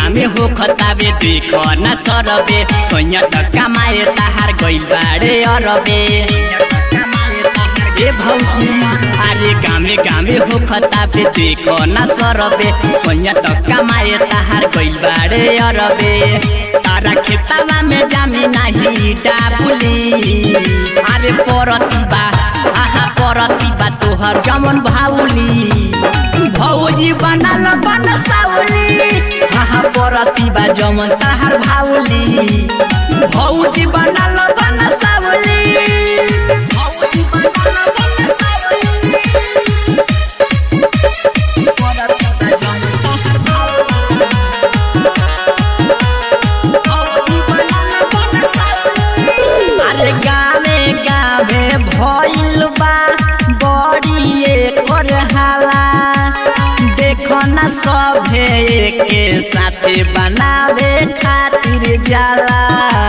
गामे हो खताबे देख न सरबे सोया त कमाए ताहार गइल बाड़े अरबे ए भौजी अरे गामे गामे हो खताबे देख न सरबे सोया त कमाए ताहार गइल बाड़े अरबे तारा खेतावा में जामे नाही डाबुली अरे परतिबा आहा परतिबा तोहर जमन भाउली भौजी बनल बन साउली आहा परतिबा जमन ताहार भाउली भौजी बनल बन साउली भौजी बनल बन साउली परतिबा जमन ताहार भाउली भौजी बनल बन साउली अरे गावे गावे भइल बा बड़ी एकर हाला देखो न सभे के साथे बनावे खातिर जाला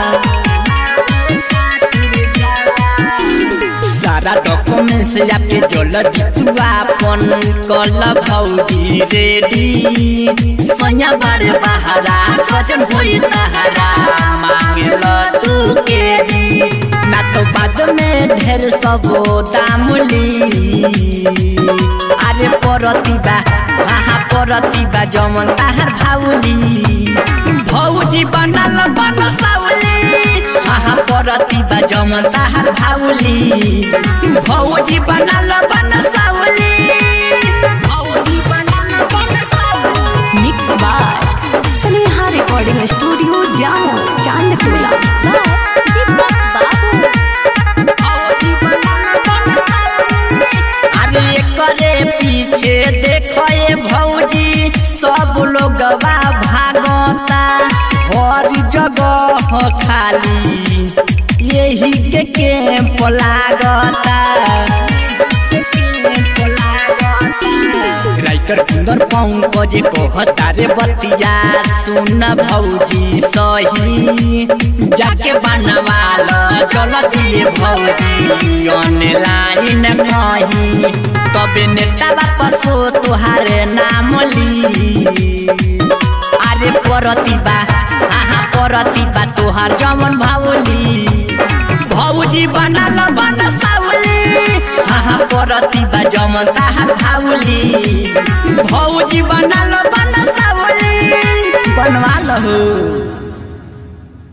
सारा डॉक्यूमेंट्स आपके जल जितुआ अपन कल भौजी रेडी सोया बारे बहारा गजन होई तहारा मांगेल तू के दी ना तो बाद में ढेर सबो दामली अरे परतिबा आहा परतिबा जमन ताहार भाउली भौजी बनल बन साउली आहा परतिबा जमन ताहार भाउली भौजी बनल बन साउली भौजी बनल बन साउली mix by Sneha recording studio Jamo Chandtola भौजी बनल बन साउली अरे करे पीछे देखो ये भौजी सब लोगवा भागता हर जगह खाली यही के कैंप लागता राइटर कुंदर पंकज कहता रे बतिया सुन भौजी सही जाके बनवाल चल दिए भौजी ऑनलाइन कही तबे नेता वापसो तुहारे नाम ली अरे परतिबा आहा परतिबा तोहार जमन भावली भौजी बनल बन साउली आहा परतिबा जमन ताहार भाउली भौजी बनल बन साउली बनवा लहु